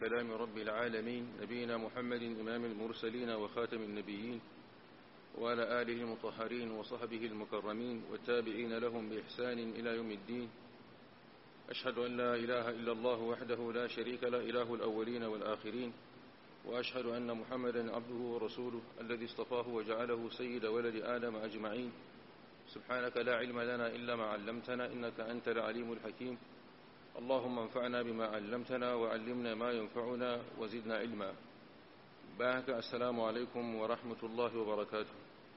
كلام رب العالمين نبينا محمد إمام المرسلين وخاتم النبيين وعلى آله المطهرين وصحبه المكرمين والتابعين لهم بإحسان إلى يوم الدين أشهد أن لا إله إلا الله وحده لا شريك له إله الأولين والآخرين وأشهد أن محمدا عبده ورسوله الذي اصطفاه وجعله سيد ولد آدم أجمعين سبحانك لا علم لنا إلا ما علمتنا إنك أنت العليم الحكيم اللهم انفعنا بما علمتنا وعلمنا ما ينفعنا وزدنا علما باهك السلام عليكم ورحمة الله وبركاته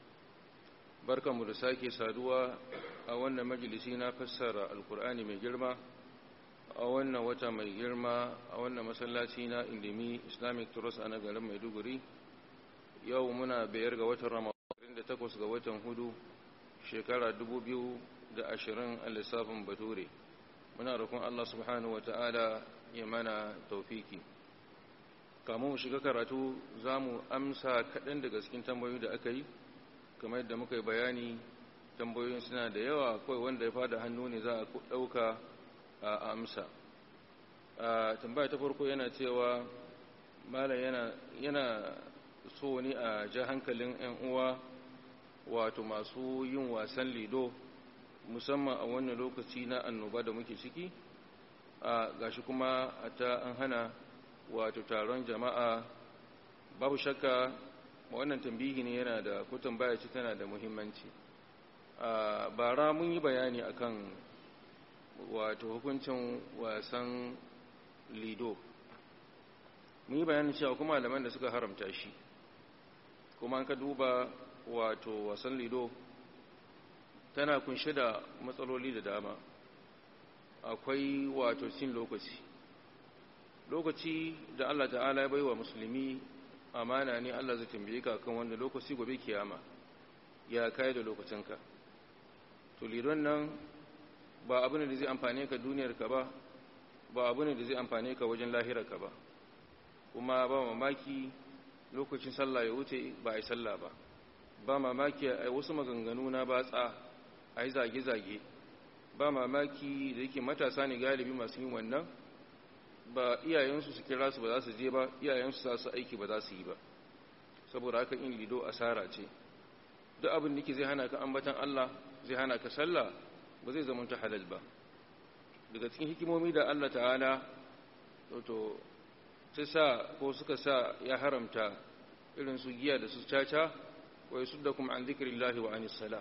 بركة مرساكي سادوا أولنا مجلسينا فسر القرآن من جرمه a wannan wata mai girma a wannan masallaci na indimi islamic trust a nagarin maiduguri yau muna bayar ga watan ramadan da takwas ga watan hudu shekara 2020 a lissafin bature muna rukun allah subhanahu wa ta'ala ya mana taufiki kamun mu shiga karatu za mu amsa kaɗan daga cikin tambayoyi da aka yi kamar yadda muka yi bayani tambayoyin suna da yawa kawai wanda ya fada hannu ne za a ɗauka a amsa tambaya ta farko yana cewa malam yana yana so ne a ja hankalin 'yan uwa wato masu yin wasan lido musamman a wannan lokaci na annoba da muke ciki a gashi kuma a ta an hana wato taron jama'a babu shakka wannan tambihi ne yana da ko tambaya ce tana da muhimmanci a bara mun yi bayani akan wato hukuncin wasan lido mun yi bayanin cewa kuma malaman da suka haramta shi kuma an ka duba wato wasan lido tana kunshe da matsaloli da dama akwai wato cin lokaci lokaci da Allah ta'ala ya baiwa musulmi amana ne Allah zai tambaye ka kan wanda lokaci gobe kiyama ya kai da lokacinka to lidon nan ba abu ne da zai amfane ka duniyarka ba ba abu ne da zai amfane ka wajen lahirarka ba kuma ba mamaki lokacin sallah ya wuce ba a yi sallah ba ba mamaki a wasu maganganu na batsa a yi zage-zage ba mamaki da yake matasa ne galibi masu yin wannan ba iyayensu su kira su ba za su je ba iyayensu za su aiki ba za su yi ba saboda haka in lido asara ce duk abin da ke zai hana ka ambatan Allah zai hana ka sallah ba zai zama ta halal ba daga cikin hikimomi da Allah ta'ala to ta sa ko suka sa ya haramta irin su giya da su caca wa yasuddakum an dhikrillahi wa anis sala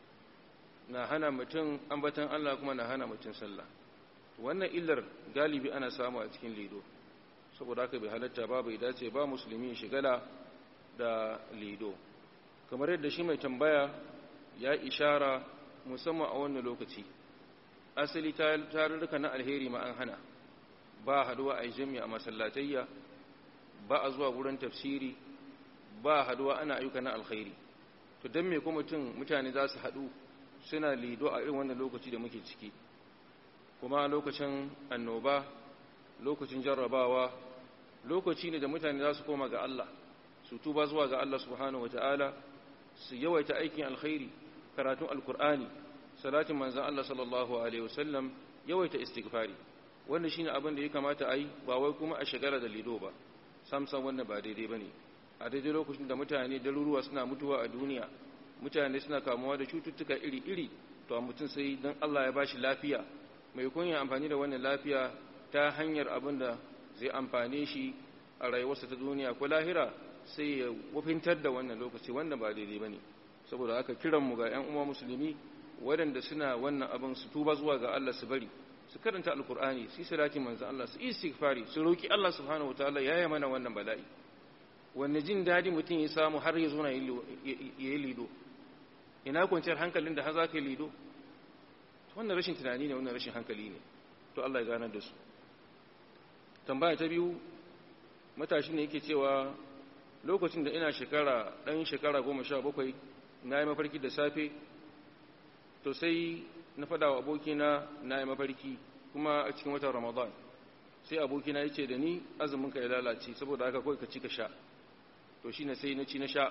na hana mutum ambatan Allah kuma na hana mutum sallah wannan illar galibi ana samu a cikin lido saboda haka bai halatta ba bai dace ba musulmi shigala da lido kamar yadda shi mai tambaya ya ishara musamman a wannan lokaci asali tarurruka na alheri ma an hana ba haduwa a jami'a a masallatayya ba a zuwa wurin tafsiri ba haduwa ana ayyuka na alkhairi to don me kuma mutum mutane za su haɗu suna lido a irin wannan lokaci da muke ciki kuma lokacin annoba lokacin jarrabawa lokaci ne da mutane za su koma ga Allah su tuba zuwa ga Allah subhanahu wataala su yawaita aikin alkhairi karatun alkur'ani salatin manzan Allah sallallahu Alaihi wasallam yawaita istighfari wanda shine abin da ya kamata a yi ba wai kuma a shagara da lido ba samsan wannan ba daidai ba ne a daidai lokacin da mutane daruruwa suna mutuwa a duniya mutane suna kamuwa da cututtuka iri-iri to a mutum sai don Allah ya bashi lafiya mai kun amfani da wannan lafiya ta hanyar abin da zai amfane shi a rayuwarsa ta duniya ko lahira sai ya wafintar da wannan lokaci wanda ba daidai ba ne saboda haka kiranmu ga 'yan uwa musulmi waɗanda suna wannan abin su tuba zuwa ga Allah su bari su karanta alkur'ani su yi salati manzan Allah su istighfari su roki Allah subhanahu wataala ya yi mana wannan bala'i wanne jin dadi mutum ya samu har ya zo na yi lido ina kwanciyar hankalin da har za ka yi lido wannan rashin tunani ne wannan rashin hankali ne to Allah ya ganar da su tambaya ta biyu matashi ne yake cewa lokacin da ina shekara ɗan shekara goma sha bakwai na yi mafarki da safe to sai na fada wa abokina na yi mafarki kuma a cikin watan ramadan sai abokina ya ce da ni azuminka ya lalace saboda haka kawai ka ci ka sha to shi ne sai na ci na sha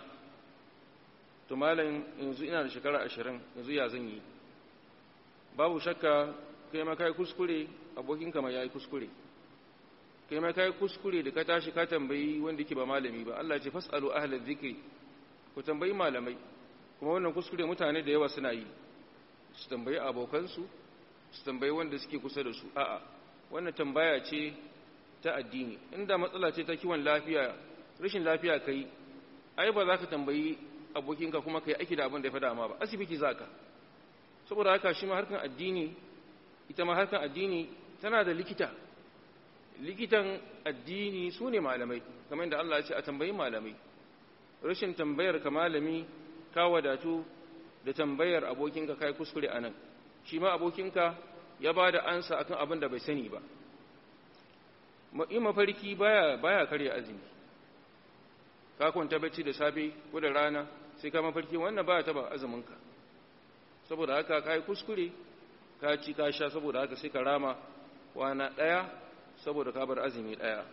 to malam yanzu ina da shekara ashirin yanzu ya zan yi babu shakka kai ma kai kuskure abokinka ma ya yi kuskure kai ma kai kuskure da ka tashi ka tambayi wanda yake ba malami ba Allah ce fasalu ahlal dhikri ku tambayi malamai kuma wannan kuskure mutane da yawa suna yi su tambayi abokansu su tambayi wanda suke kusa da su a'a wannan tambaya ce ta addini inda matsala ce ta kiwon lafiya rashin lafiya kai ai ba za ka tambayi abokinka kuma kai aiki da abin da ya fada ma ba asibiti za ka saboda haka shi ma harkan addini ita ma harkan addini tana da likita likitan addini su ne malamai kamar da Allah ya ce a tambayi malamai rashin tambayar ka malami ka wadatu da tambayar abokinka kai kuskure anan shi ma abokinka ya ba da ansa akan abin da bai sani ba in mafarki baya baya karya azumi ka kwanta bacci da safe ko da rana sai ka mafarki wannan baya taba azuminka saboda haka kai kuskure ka ci ka sha saboda haka sai ka rama wana daya saboda ka bar azumi daya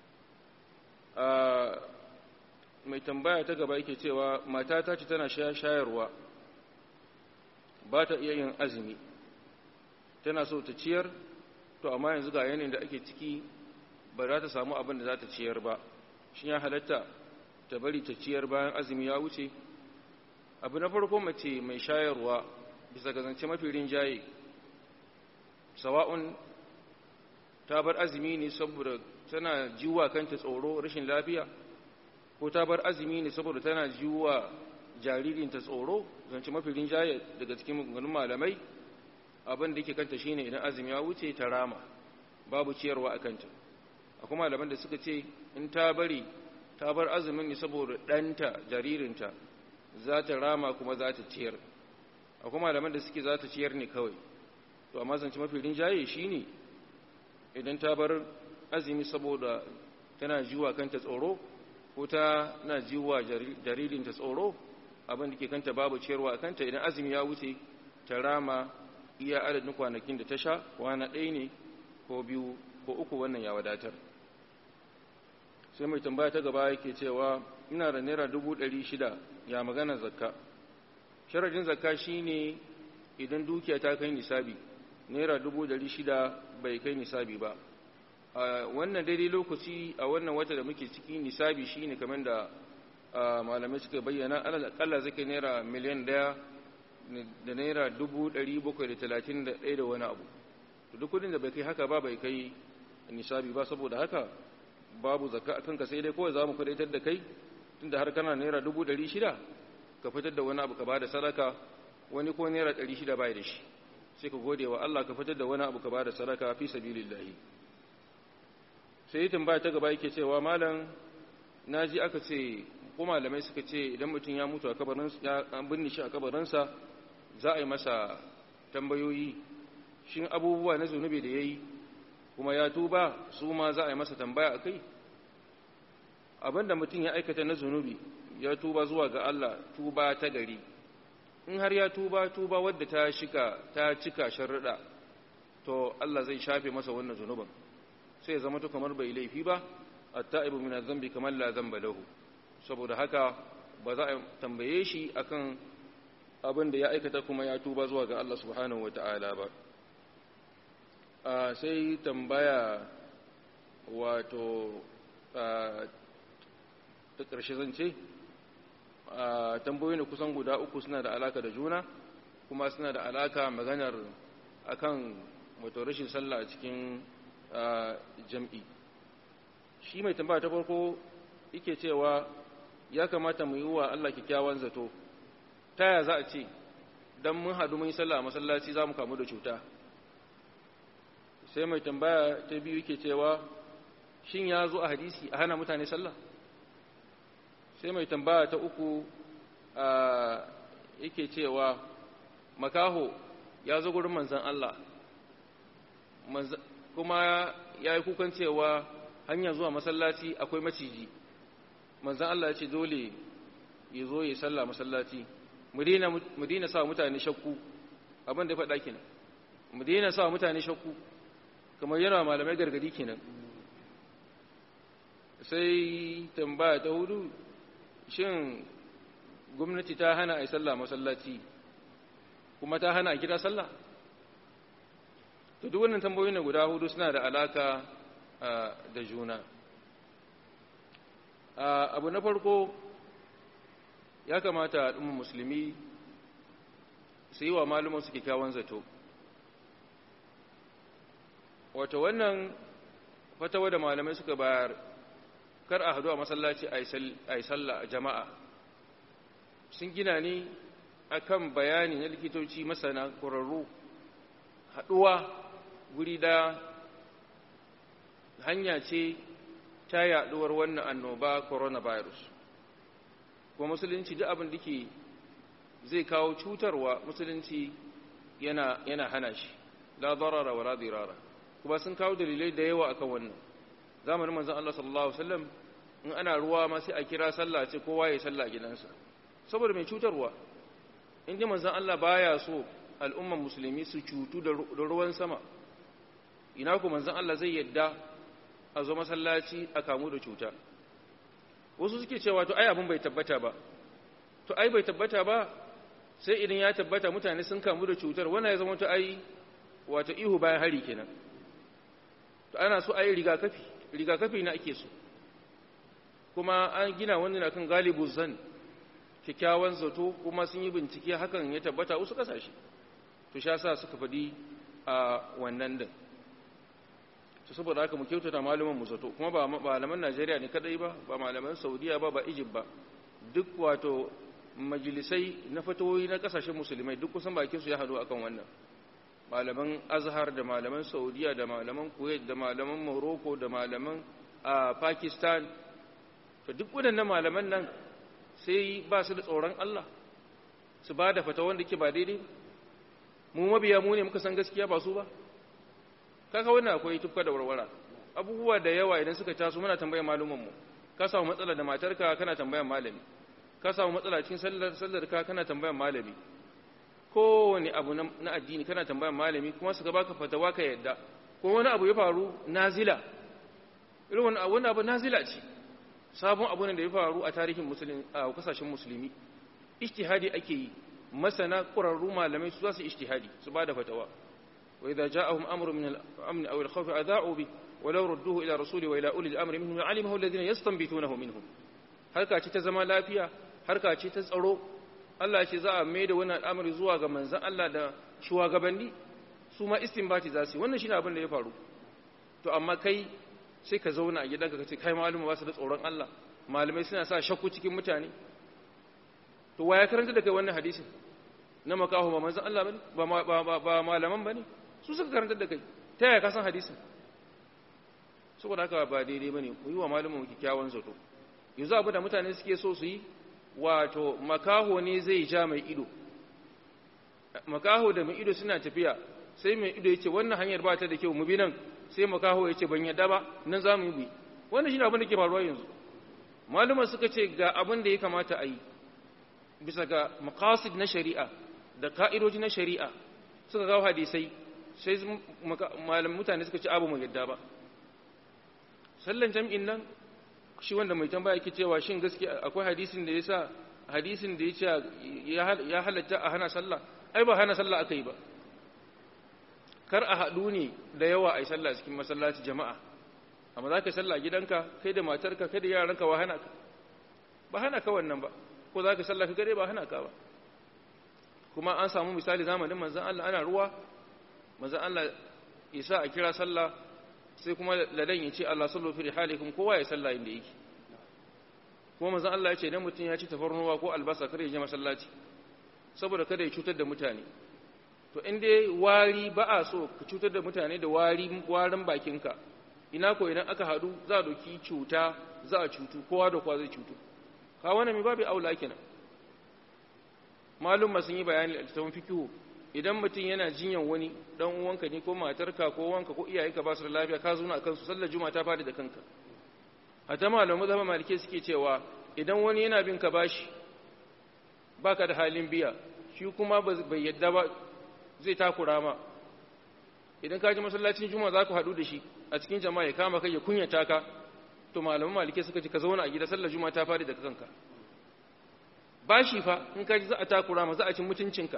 mai tambaya ta gaba yake cewa matata ce tana shayarwa ba ta iya yin azumi tana so ta ciyar to amma yanzu ga yanayin da ake ciki ba za ta samu abin da za ta ciyar ba shi ya halatta ta bari ta ciyar bayan azumi ya wuce abu na farko mace mai shayarwa bisa ga zance mafi rinjaye sawa'un ta bar azumi ne saboda tana jiwa kanta tsoro rashin lafiya ko ta bar azumi ne saboda tana jiwa jaririnta tsoro zance mafi rinjaye daga cikin maganganun malamai abin da yake kanta shine idan azumi ya wuce ta rama babu ciyarwa a kanta akwai malaman da suka ce in ta bari ta bar azumin ne saboda ɗanta jaririnta za ta rama kuma za ta ciyar akwai malaman da suke za ta ciyar ne kawai to amma zance mafi rinjaye shine idan ta bar azumi saboda tana jiwa kanta tsoro ko ta na jiwa jaririnta tsoro abin da ke kanta babu ciyarwa a kanta idan azumi ya wuce ta rama iya adadin kwanakin da ta sha kwana ɗaya ne ko biyu ko uku wannan ya wadatar sai mai tambaya ta gaba yake cewa ina da naira dubu ɗari shida ya magana zakka sharadin zakka shine idan dukiya ta kai nisabi naira dubu ɗari shida bai kai nisabi ba a wannan daidai lokaci a wannan wata da muke ciki nisabi shine kamar da malamai suka bayyana alal zai kai naira miliyan ɗaya da naira dubu ɗari bakwai da talatin da ɗaya da wani abu duk kudin da bai kai haka ba bai kai nisabi ba saboda haka babu zakka akan ka sai dai kawai za mu kudaitar da kai tunda har kana naira dubu ɗari shida ka fitar da wani abu ka ba da sadaka wani ko naira ɗari shida bai da shi sai ka gode wa Allah ka fitar da wani abu ka ba da sadaka fi sabilillahi sai tambaya ta gaba yake cewa malam naji aka ce ko malamai suka ce idan mutum ya mutu a kabarinsa ya binne shi a kabarinsa za a yi masa tambayoyi shin abubuwa na zunubi da yayi kuma ya tuba su ma za a yi masa tambaya a kai abinda mutum ya aikata na zunubi ya tuba zuwa ga Allah tuba ta gari in har ya tuba tuba wadda ta shika ta cika sharuɗa to Allah zai shafe masa wannan zunubin sai ya zama to kamar bai laifi ba at-ta'ibu min adh-dhanbi kamar la dhanba lahu saboda haka ba za a tambaye shi akan abin da ya aikata kuma ya tuba zuwa ga Allah subhanahu wata'ala ba sai tambaya wato ta ƙarshe zance tambayoyi ne kusan guda uku suna da alaka da juna kuma suna da alaka maganar akan wato rashin sallah a cikin jam'i shi mai tambaya ta farko yake cewa ya kamata mu yi wa Allah kyakkyawan zato ta ya za a ce don mun haɗu mun yi sallah a masallaci za mu kamu da cuta sai mai tambaya ta biyu yake cewa shin ya zo a hadisi a hana mutane sallah sai mai tambaya ta uku yake cewa makaho ya zo gurin manzan Allah kuma ya yi kukan cewa hanya zuwa masallaci akwai maciji manzan Allah ya ce dole ya zo ya sallah masallaci mu daina sa mutane shakku abin da ya faɗa kenan mu daina sa mutane shakku kamar yana malamai gargadi kenan sai tambaya ta hudu shin gwamnati ta hana a yi sallah masallaci kuma ta hana a kira sallah to duk wannan tambayoyin guda hudu suna da alaka da juna abu na farko ya kamata al'ummar musulmi su yi wa malumansu kyakkyawan zato wata wannan fatawa da malamai suka bayar kar a hadu a masallaci a yi sallah a jama'a sun gina ni akan bayani na likitoci masana ƙwararru haɗuwa guri da hanya ce ta yaɗuwar wannan annoba coronavirus kuma musulunci duk abin da ke zai kawo cutarwa musulunci yana, yana hana shi la darara wa la dirara kuma sun kawo dalilai da yawa akan wannan zamanin manzon Allah sallallahu alaihi wasallam in ana ruwa ma sai a kira sallah ce kowa ya sallah gidansa saboda mai cutarwa in ji manzon Allah baya so al'umman musulmi su cutu da ruwan sama ina ku manzon Allah zai yadda a zo masallaci a kamu da cuta wasu suke cewa to ai abin bai tabbata ba to ai bai tabbata ba sai idan ya tabbata mutane sun kamu da cutar wannan ya zama to ai wato ihu bayan hari kenan to ana so ai rigakafi rigakafi na ake so kuma an gina wannan akan galibu zan kyakkyawan zato kuma sun yi bincike hakan ya tabbata wasu kasashe to sha sa suka faɗi a wannan din to saboda haka mu kyautata malaman mu zato kuma ba malaman Najeriya ne kadai ba ba malaman Saudiya ba ba Egypt ba duk wato majalisai na fatawoyi na kasashen musulmai duk kusan bakin su ya hado akan wannan malaman Azhar da malaman Saudiya da malaman Kuwait da malaman Morocco da malaman Pakistan to duk waɗannan malaman nan sai ba su da tsoron Allah su ba da fata wanda ke ba daidai mu mabiya mu ne muka san gaskiya ba su ba kaka wannan akwai tufka da warwara abubuwa da yawa idan suka taso muna tambayar malumanmu ka samu matsala da matarka kana tambayar malami ka samu matsala cikin sallar sallar ka kana tambayar malami kowane abu na addini kana tambayar malami kuma suka baka fatawa ka yadda ko wani abu ya faru nazila irin wani abu nazila ce sabon abu ne da ya faru a tarihin musulmi a kasashen musulmi ijtihadi ake yi masana ƙurarru malamai su za su ijtihadi su ba da fatawa wa idza ja'ahum amrun min al-amn aw al-khawf adha'u bi wa law rudduhu ila rasuli wa ila uli al-amri minhum alimahu alladhina yastanbitunahu minhum harka ce ta zama lafiya harka ce ta tsaro Allah ya ce za a mai da wannan al'amari zuwa ga manzon Allah da shugabanni su ma istinbati za su wannan shine abin da ya faru to amma kai sai ka zauna a gidanka ka ce kai malama ba su da tsoron Allah malamai suna sa shakku cikin mutane to waya karanta da kai wannan hadisin na makaho ba manzon Allah bane ba ba malaman bane su suka karanta da kai ta yaya ka san hadisin saboda haka ba daidai bane ku yi wa malamin kikkiawan zato yanzu abu da mutane suke so su yi wato makaho ne zai ja mai ido makaho da mai ido suna tafiya sai mai ido yace wannan hanyar ba ta da kyau mu bi nan sai makaho yace ban yadda ba nan za mu bi wannan shine abin da ke faruwa yanzu maluma suka ce ga abin da ya kamata a yi bisa ga maqasid na shari'a da ka'idoji na shari'a suka kawo hadisai sai malamin mutane suka ce abu mu yadda ba sallan jam'in nan shi wanda mai tambaya yake cewa shin gaskiya akwai hadisin da yasa hadisin da yace ya halatta a hana sallah ai ba hana sallah aka yi ba kar a haɗu ne da yawa a yi sallah cikin masallaci jama'a amma za ka yi sallah gidanka kai da matarka kai da yaranka ba hana ka ba hana ka wannan ba ko za ka yi sallah ka gare ba hana ka ba kuma an samu misali zamanin manzan Allah ana ruwa manzan Allah isa a kira sallah sai kuma ladan ya ce Allah sallu fi rihalikum kowa ya sallah inda yake kuma manzan Allah ya ce idan mutum ya ci tafarnuwa ko albasa kar ya je masallaci saboda kada ya cutar da mutane to in dai wari ba a so ka cutar da mutane da wari warin bakinka ina ko idan aka haɗu za a doki cuta za a cutu kowa da kowa zai cutu ka wani mai babu aula kenan malum sun yi bayani a littafin fikihu idan mutum yana jinyan wani dan uwanka ne ko matarka ko wanka ko iyayenka ba su da lafiya ka zo na kansu sallar juma'a ta fadi da kanka hatta malamu zama malike suke cewa idan wani yana bin ka bashi baka da halin biya shi kuma bai yadda ba zai takura ma idan ka ji masallacin juma'a za ku haɗu da shi a cikin jama'a ya kama kai ya kunyata ka to malaman malike suka ce ka zauna a gida sallar juma'a ta fadi da kanka bashi fa in ka ji za a takura ma za a ci mutuncinka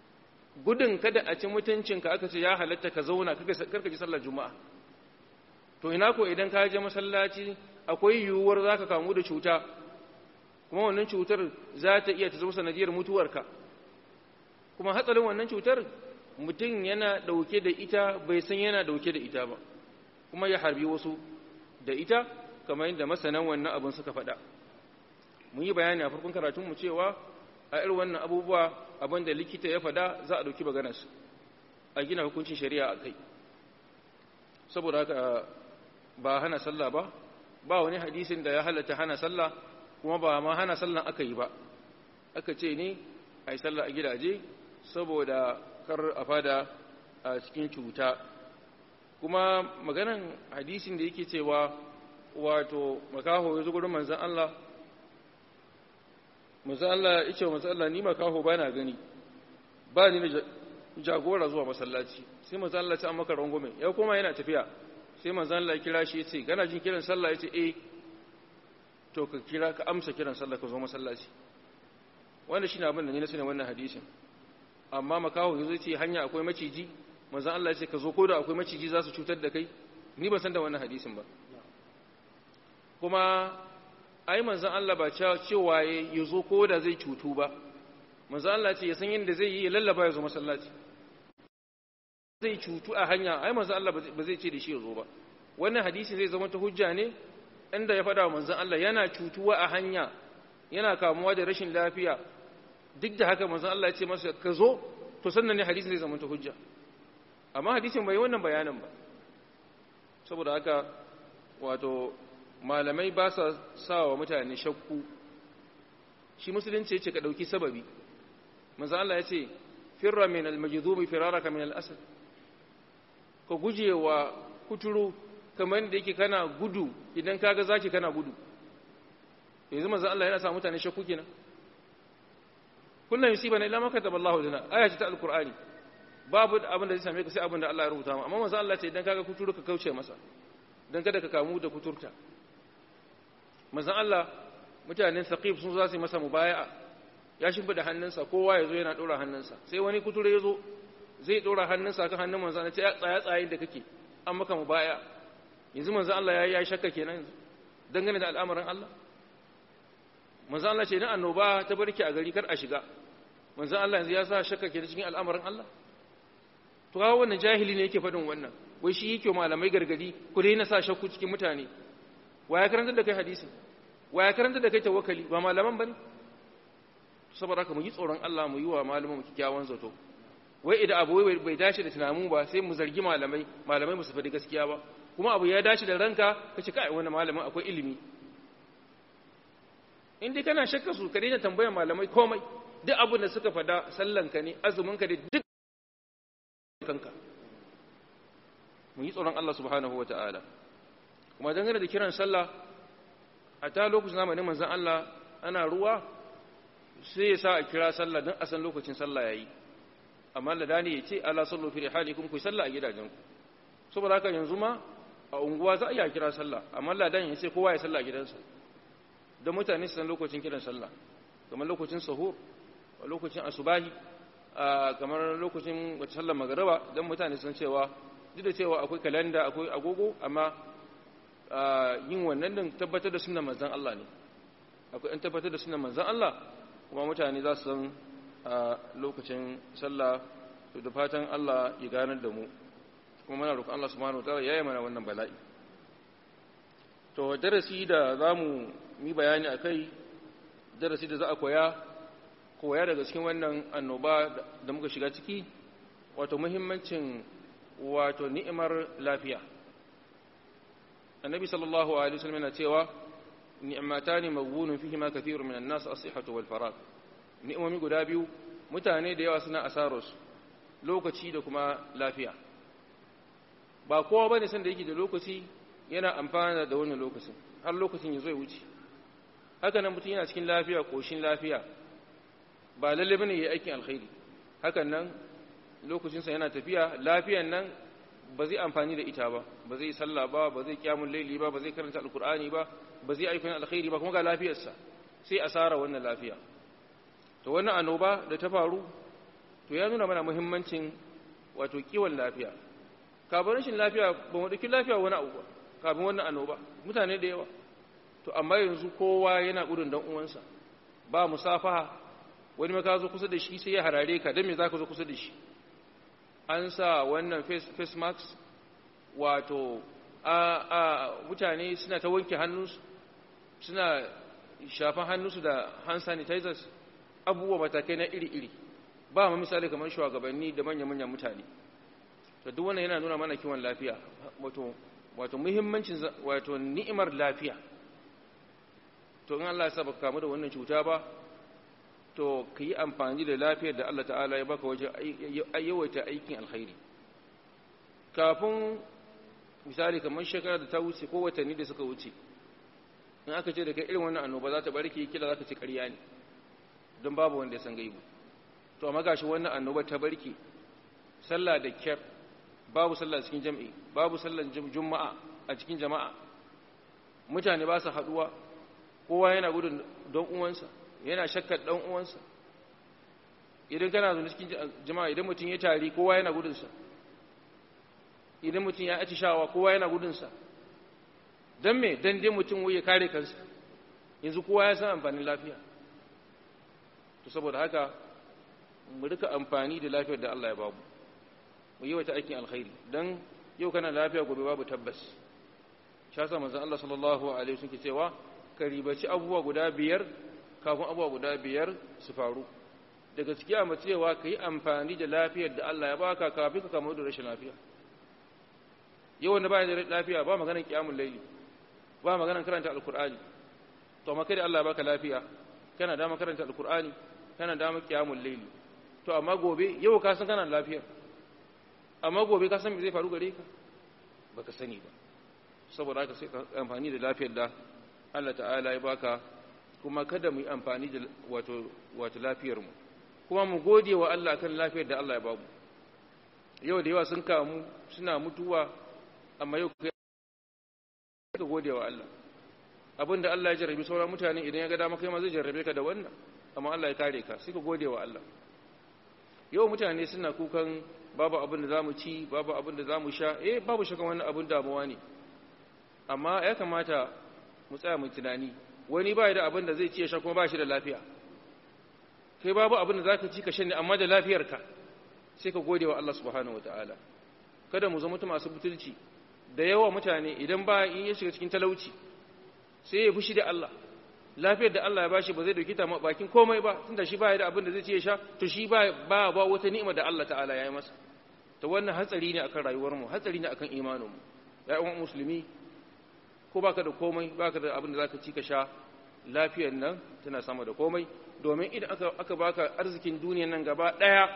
gudun kada a ci mutuncinka aka ce ya halatta ka zauna karka ji sallar juma'a to ina ko idan ka je masallaci akwai yiwuwar za ka kamu da cuta kuma wannan cutar za ta iya ta zama sanadiyar mutuwarka kuma hatsarin wannan cutar mutum yana ɗauke da ita bai san yana ɗauke da ita ba kuma ya harbi wasu da ita kamar yadda masanan wannan abin suka faɗa mun yi bayani a farkon karatunmu cewa a irin wannan abubuwa abin da likita ya faɗa za a ɗauki maganarsa a gina hukuncin shari'a a kai saboda haka ba hana sallah ba ba wani hadisin da ya halatta hana sallah kuma ba ma hana sallan aka yi ba aka ce ne a yi sallah a gidaje saboda kar a fada a cikin cuta kuma maganan hadisin da yake cewa wato makaho ya zo gurin manzan Allah manzan Allah ya ce wa manzan Allah ni makaho ba na gani ba ni da jagora zuwa masallaci sai manzan Allah ta maka rangume ya koma yana tafiya sai manzan Allah ya kira shi ya ce gana jin kiran sallah ya ce eh to ka kira ka amsa kiran sallah ka zo masallaci wanda shine abin da ni na sani wannan hadisin amma makaho yazo ce hanya akwai maciji manzan Allah ya ce ka zo ko da akwai maciji za su cutar da kai ni ban san da wannan hadisin ba kuma ai manzan Allah ba cewa ya zo ko da zai cutu ba manzan Allah ce ya san yadda zai yi ya lallaba ya zo masallaci zai cutu a hanya ai manzan Allah ba zai ce da shi ya zo ba wannan hadisi zai zama ta hujja ne inda ya faɗa wa manzan Allah yana cutuwa a hanya yana kamuwa da rashin lafiya duk da haka manzan Allah ya ce masa ka zo to sannan ne hadisin zai zama ta hujja amma hadisin bai wannan bayanin ba saboda haka wato malamai ba sa sa wa mutane shakku shi musulunci ya ce ka ɗauki sababi manzan Allah ya ce firra min al-majdhumi firaraka min al-asad ka guje wa kuturu kamar da yake kana gudu idan kaga zaki kana gudu yanzu manzo Allah yana sa mutane shakku kenan kullum yusibana illa ma kataba Allahu lana aya ta alqur'ani babu abin da zai same ka sai abin da Allah ya rubuta mu amma manzo Allah ce idan kaga kuturu ka kauce masa dan kada ka kamu da kuturta manzo Allah mutanen saqif sun za su yi masa mubaya'a ya shimfida hannunsa kowa ya zo yana dora hannunsa sai wani kuturu ya zo zai dora hannunsa kan hannun manzo Allah ce tsaya tsaye da kake an maka mubaya'a yanzu manzo Allah ya yi shakka kenan yanzu dangane da al'amarin Allah manzo Allah ce na annoba ta barke a gari kar a shiga manzo Allah yanzu ya sa shakka kenan cikin al'amarin Allah to ga wannan jahili ne yake faɗin wannan wai shi yake malamai gargadi ku dai na sa shakku cikin mutane wa ya karanta da kai hadisi wa ya karanta da kai tawakkali ba malaman bane saboda haka mu yi tsoron Allah mu yi wa malaman mu kikkiawan zato wai idan abu bai dace da tunanin ba sai mu zargi malamai malamai mu su faɗi gaskiya ba kuma abu ya dace da ranka ka ce kai wani malamin akwai ilimi in dai kana shakka su ka daina tambayar malamai komai duk abin da suka fada sallanka ne azuminka da duk kanka mu yi tsoron Allah subhanahu wa ta'ala kuma dangane da kiran sallah a ta lokacin zamanin manzan Allah ana ruwa sai ya sa a kira sallah don a san lokacin sallah ya yi amma ladani ya ce ala sallu fi rihalikum ku sallah a gidajenku saboda haka yanzu ma a unguwa za a iya kira sallah amma ladan ya ce kowa ya sallah a gidansa don mutane su san lokacin kiran sallah kamar lokacin sahur a lokacin asubahi kamar lokacin wata sallar magaraba don mutane sun cewa duk da cewa akwai kalanda akwai agogo amma yin wannan din tabbatar da sunan manzan Allah ne akwai an tabbatar da sunan manzan Allah kuma mutane za su san lokacin sallah to da fatan Allah ya ganar da mu kuma muna roƙon Allah subhanahu wataala ya yi mana wannan bala'i to darasi da za mu yi bayani a kai darasi da za a koya koya daga cikin wannan annoba da muka shiga ciki wato muhimmancin wato ni'imar lafiya annabi sallallahu alaihi wasallam yana cewa ni'matani maghbunun fihi ma kathirun minan nas as-sihhatu wal farag ni'imomi guda biyu mutane da yawa suna asararsu lokaci da kuma lafiya ba kowa bane san da yake da lokaci yana amfana da wannan lokacin har lokacin ya zo ya wuce haka nan mutum yana cikin lafiya koshin lafiya ba lalle bane yayi aikin alkhairi hakan nan lokacinsa yana tafiya lafiyan nan ba zai amfani da ita ba ba zai sallah ba ba zai kyamun laili ba ba zai karanta alkur'ani ba ba zai aikin alkhairi ba kuma ga lafiyarsa sai asara wannan lafiya to wannan annoba da ta faru to ya nuna mana muhimmancin wato kiwon lafiya kabarin shi lafiya ba mu dauki lafiya wani abu ba kafin wannan annoba mutane da yawa to amma yanzu kowa yana gudun dan uwansa ba musafaha wani ma ka zo kusa da shi sai ya harare ka dan me zaka zo kusa da shi an sa wannan face mask wato a a mutane suna ta wanke hannunsu suna shafan hannunsu da hand sanitizers abubuwa matakai na iri-iri ba ma misali kamar shugabanni da manya-manyan mutane to duk wannan yana nuna mana kiwon lafiya wato wato muhimmancin wato ni'imar lafiya to in Allah ya saba kamu da wannan cuta ba to ka yi amfani da lafiyar da Allah ta'ala ya baka wajen yawaita aikin alkhairi kafin misali kamar shekara da ta wuce ko watanni da suka wuce in aka ce daga irin wannan annoba za ta barke kila za ka ci ƙarya ne don babu wanda ya san gaibu to amma gashi wannan annoba ta barke sallah da kyar babu sallah cikin jam'i babu sallan juma'a a cikin jama'a mutane ba su haduwa kowa yana gudun don uwansa yana shakkar dan uwansa idan kana zuwa cikin jama'a idan mutum ya tari kowa yana gudunsa idan mutum ya atishawa kowa yana gudunsa don me don dai mutum ya kare kansa yanzu kowa ya san amfanin lafiya to saboda haka mu rika amfani da lafiyar da Allah ya babu mu yi wata aikin alkhairi don yau kana lafiya gobe babu tabbas shi yasa manzon Allah sallallahu alaihi wasallam ke cewa ka ribaci abubuwa guda biyar kafin abubuwa guda biyar su faru da gaskiya mu cewa ka yi amfani da lafiyar da Allah ya baka kafin ka kamu da rashin lafiya yau wanda ba da lafiya ba maganar kiyamul laili ba maganar karanta alkur'ani to amma kai da Allah ya baka lafiya kana da karanta alkur'ani kana da kiyamul laili to amma gobe yau ka san kana da lafiya amma gobe ka san me zai faru gare ka baka sani ba saboda haka sai ka amfani da lafiyar da Allah ta'ala ya baka kuma kada mu yi amfani da wato wato lafiyar mu kuma mu gode wa Allah kan lafiyar da Allah ya bamu yau da yawa sun kamu suna mutuwa amma yau kai ka gode wa Allah abinda Allah ya jarrabi sauran mutane idan ya ga dama kai ma zai jarrabe ka da wannan amma Allah ya kare ka sai ka gode wa Allah yau mutane suna kukan babu abin da zamu ci babu abin da zamu sha eh babu shakan wannan abin damuwa ne amma ya kamata mu tsaya mu tunani wani ba da abin da zai ci ya sha kuma ba shi da lafiya kai babu abin da zaka ci ka sha ne amma da lafiyarka sai ka gode wa Allah subhanahu wataala kada mu zama masu butulci da yawa mutane idan ba in ya shiga cikin talauci sai ya fushi da Allah lafiyar da Allah ya bashi ba zai dauki ta bakin komai ba tunda shi ba ya da abin da zai ci ya sha to shi ba ba ba wata ni'ima da Allah ta'ala ya yi masa to wannan hatsari ne akan rayuwar mu hatsari ne akan imanin mu ya uwan musulmi ko baka da komai baka da abin da zaka ci ka sha lafiyar nan tana sama da komai domin idan aka aka baka arzikin duniyar nan gaba daya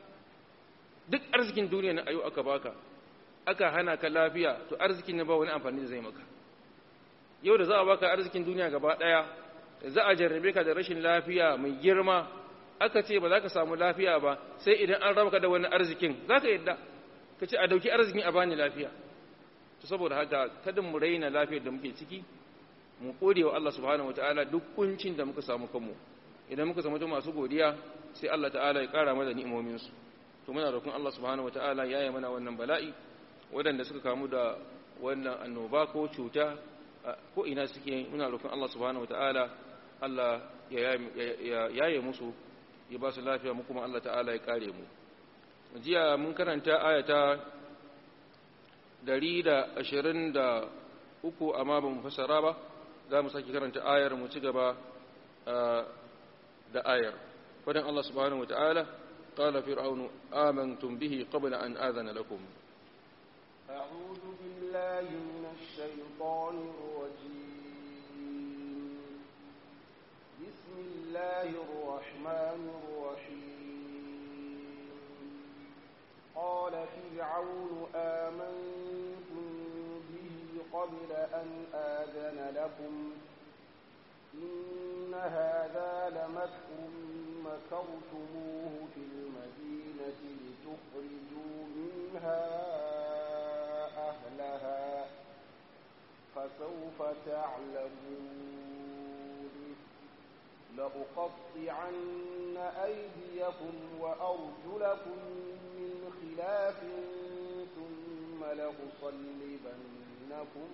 duk arzikin duniyar nan ayo aka baka aka hana ka lafiya to arzikin ne ba wani amfani da zai maka yau da za a baka arzikin duniya gaba daya za a jarrabe ka da rashin lafiya mai girma aka ce ba za ka samu lafiya ba sai idan an raba ka da wani arzikin za ka yadda ka ce a dauki arzikin a bani lafiya to saboda haka kada mu raina lafiyar da muke ciki mu gode wa Allah subhanahu wataala duk kuncin da muka samu kanmu idan muka zama masu godiya sai Allah ta'ala ya kara mana ni'imomin su to muna roƙon Allah subhanahu wataala ya yi mana wannan bala'i waɗanda suka kamu da wannan annoba ko cuta ko ina suke muna roƙon Allah subhanahu wataala Allah ya yaye musu ya ba su lafiya mu kuma Allah ta'ala ya kare mu jiya mun karanta ayata 123 amma ba mu fassara ba za mu saki karanta ayar mu ci gaba da ayar fadan Allah subhanahu wataala qala fir'aunu amantum bihi qabla an adhana lakum أعوذ بالله من الشيطان الرجيم بسم الله الرحمن الرحيم قال فرعون آمنتم به قبل أن آذن لكم إن هذا لمكر مكرتموه في المدينة لتخرجوا منها أهلها فسوف تعلمون لأقطعن أيديكم وأرجلكم من خلاف ثم لأصلبنكم بينكم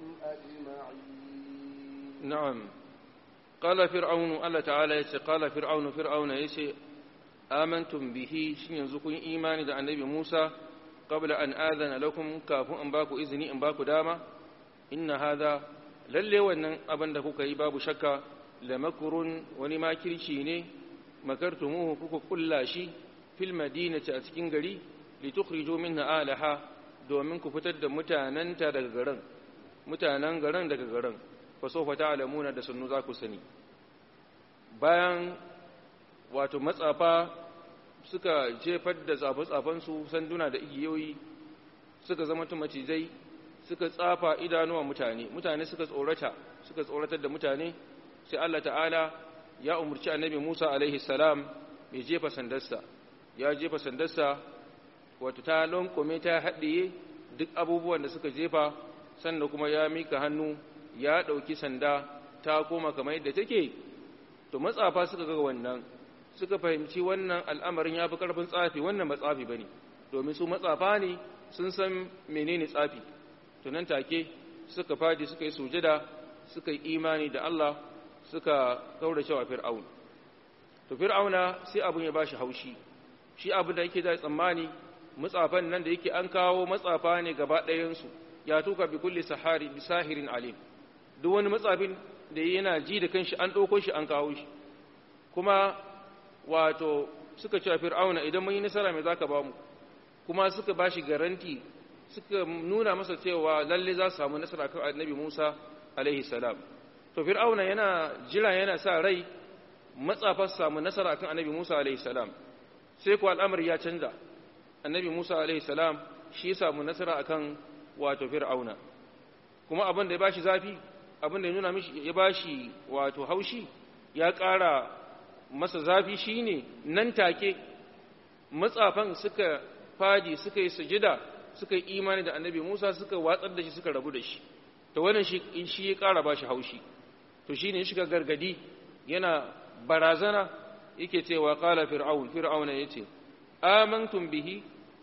أجمعين نعم قال فرعون الله تعالى يسي قال فرعون فرعون يسي آمنتم به شن ينزكون إيماني دا النبي موسى قبل أن آذن لكم كافو أن باكو إذني أن باكو داما إن هذا lalle wannan abin da kuka yi babu shakka la makurun wani makirci ne makartumuhu kuka kulla shi fil madinati a cikin gari litukhriju minha alaha domin ku fitar da mutananta daga garin mutanen garin daga garin fa sawfa ta'lamuna da sunnu za ku sani bayan wato matsafa suka jefar da tsafe-tsafen su sanduna da igiyoyi suka zama macizai suka tsafa idanuwa mutane mutane suka tsorata suka tsoratar da mutane sai Allah ta'ala ya umurci annabi Musa alaihi salam ya jefa sandarsa ya jefa sandarsa wato ta lonkome ta haɗiye duk abubuwan da suka jefa sannan kuma ya mika hannu ya ɗauki sanda ta koma kamar yadda take to matsafa suka ga wannan suka fahimci wannan al'amarin ya fi ƙarfin tsafi wannan ba tsafi ba ne domin su matsafa ne sun san menene tsafi to nan take suka fadi suka yi sujada suka yi imani da Allah suka kaura cewa fir'aun to fir'auna sai abun ya bashi haushi shi abin da yake da tsammani matsafan nan da yake an kawo matsafa ne gaba ɗayansu ya tuka bi kulli sahari bi sahirin alim duk wani matsafin da yana ji da kanshi an ɗauko shi an kawo shi kuma wato suka cewa fir'auna idan mun yi nasara mai zaka ba mu kuma suka bashi garanti suka nuna masa cewa lalle za su samu nasara kan annabi Musa alaihi salam to fir'auna yana jira yana sa rai matsafa su samu nasara kan annabi Musa alaihi salam sai ko al'amari ya canza annabi Musa alaihi salam shi ya samu nasara akan wato fir'auna kuma abin da ya bashi zafi abin da ya nuna mishi ya bashi wato haushi ya ƙara masa zafi shine nan take matsafan suka fadi suka yi sujida suka yi imani da annabi Musa suka watsar da shi suka rabu da shi to wannan shi shi ya ƙara bashi haushi to shine ya shiga gargadi yana barazana yake cewa qala fir'aun fir'auna yace amantum bihi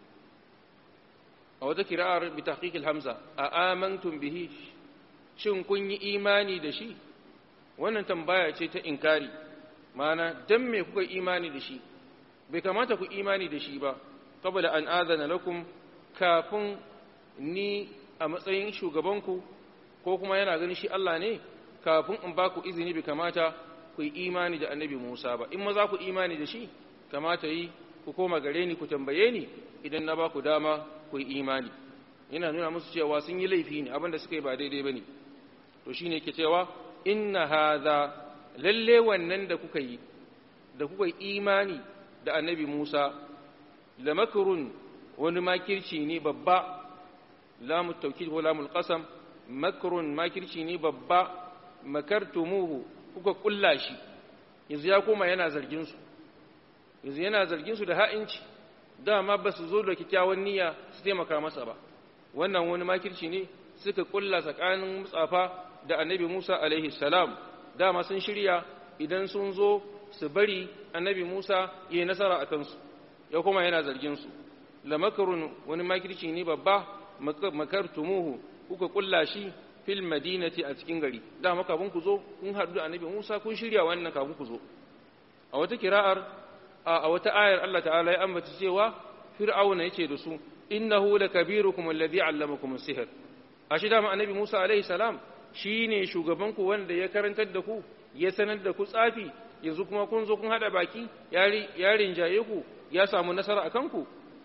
a wata kira'ar bi tahqiq al-hamza a amantum bihi shin kun yi imani da shi wannan tambaya ce ta inkari mana dan me kuka imani da shi bai kamata ku imani da shi ba qabla an adana lakum kafin ni a matsayin shugabanku ko kuma yana ganin shi Allah ne kafin in ba ku izini bai kamata ku yi imani da annabi Musa ba in ma za ku imani da shi kamata yi ku koma gare ni ku tambaye ni idan na ba ku dama ku yi imani yana nuna musu cewa sun yi laifi ne abinda suka yi ba daidai ba ne to shine yake cewa inna hadha lalle wannan da kuka yi da kuka yi imani da annabi Musa la makrun wani makirci ne babba lamu tawkid ko lamul qasam makrun makirci ne babba makartumuhu kuka kulla shi yanzu ya koma yana zargin su yanzu yana zargin su da ha'inci dama ba su zo da kyakkyawan niyya su taimaka masa ba wannan wani makirci ne suka kulla tsakanin mutsafa da annabi Musa alaihi salam dama sun shirya idan sun zo su bari annabi Musa yi nasara a kansu ya kuma yana zargin su la makarun wani makirci ne babba makartumuhu kuka kulla shi fil madinati a cikin gari dama kafin ku zo kun haɗu da annabi Musa kun shirya wannan kafin ku zo a wata kira'ar a wata ayar Allah ta'ala ya ambata cewa fir'auna yace da su innahu lakabirukum alladhi 'allamakum as-sihr ashi dama annabi Musa alaihi salam shine shugaban ku wanda ya karantar da ku ya sanar da ku tsafi yanzu kuma kun zo kun hada baki ya rinjaye ku ya samu nasara akan ku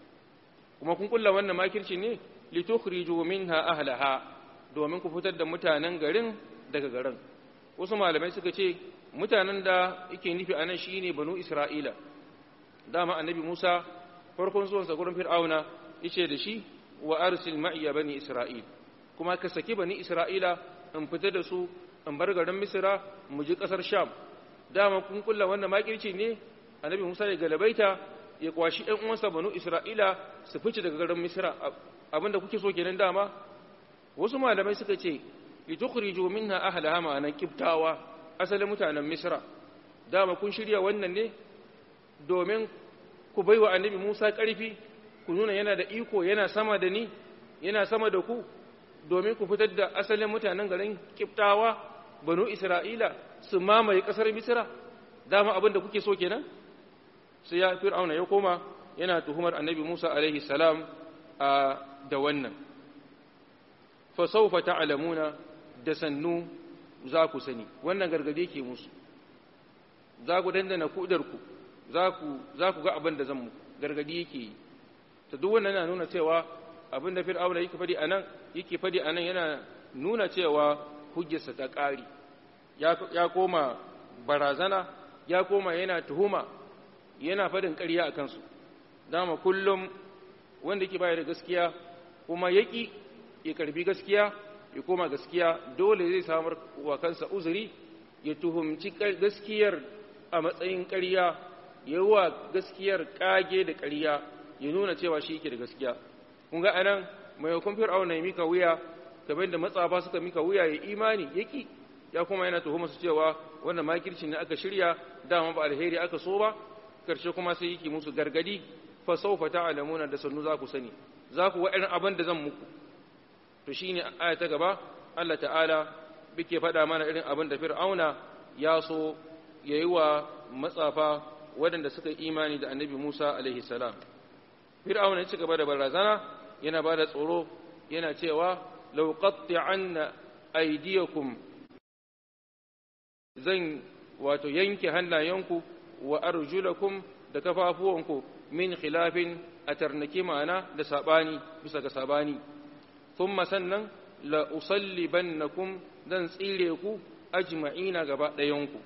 kuma kun kulla wannan makirci ne litukhriju minha ahlaha domin ku fitar da mutanen garin daga garin wasu malamai suka ce mutanen da yake nufi anan shine banu isra'ila dama annabi Musa farkon zuwansa gurin Fir'auna yace da shi wa arsil ma'iya bani Isra'il kuma ka saki bani Isra'ila in fita da su in bar garin Misra mu ji kasar Sham dama kun kulla wannan makirci ne annabi Musa ya galabaita ya kwashi ɗan uwansa banu Isra'ila su fice daga garin Misra abinda kuke so kenan dama wasu malamai suka ce litukhriju minha ahlaha ma'anan kibtawa asalin mutanen Misra dama kun shirya wannan ne domin ku bai wa annabi Musa ƙarfi ku nuna yana da iko yana sama da ni yana sama da ku domin ku fitar da asalin mutanen garin kiftawa banu isra'ila su mamaye ƙasar misira dama abin da kuke so kenan sai ya fir'auna ya koma yana tuhumar annabi musa alaihi salam a da wannan fa sawfa ta'lamuna da sannu za ku sani wannan gargade ke musu za ku dandana kudarku za ku za ku ga abin da zan muku gargadi yake yi ta duk wannan na nuna cewa abin da fir'auna yake fadi anan yake fadi anan yana nuna cewa hujjarsa ta ƙari ya koma barazana ya koma yana tuhuma yana fadin ƙarya a kansu dama kullum wanda yake bayar da gaskiya kuma yaki ya karbi gaskiya ya koma gaskiya dole zai samar wa kansa uzuri ya tuhumci gaskiyar a matsayin ƙarya ya wa gaskiyar ƙage da ƙarya ya nuna cewa shi yake da gaskiya kun ga anan mai hukun fir'auna ya mika wuya kamar da matsafa suka mika wuya ya imani yaki ya kuma yana tuhuma su cewa wannan makirci ne aka shirya dama ba alheri aka so ba karshe kuma sai yake musu gargadi fa sawfa ta'lamuna da sannu za ku sani za ku ga irin abin da zan muku to shine aya ta gaba Allah ta'ala bike faɗa mana irin abin da fir'auna ya so yayi wa matsafa waɗanda suka yi imani da annabi Musa alaihi salam fir'auna ya ci gaba da barazana yana ba da tsoro yana cewa law qatti'anna aydiyakum zan wato yanke hannayenku wa arjulakum da kafafuwanku min khilafin a tarnake ma'ana da sabani bisa ga sabani thumma sannan la usallibannakum zan tsire ku ajma'ina gaba ɗayanku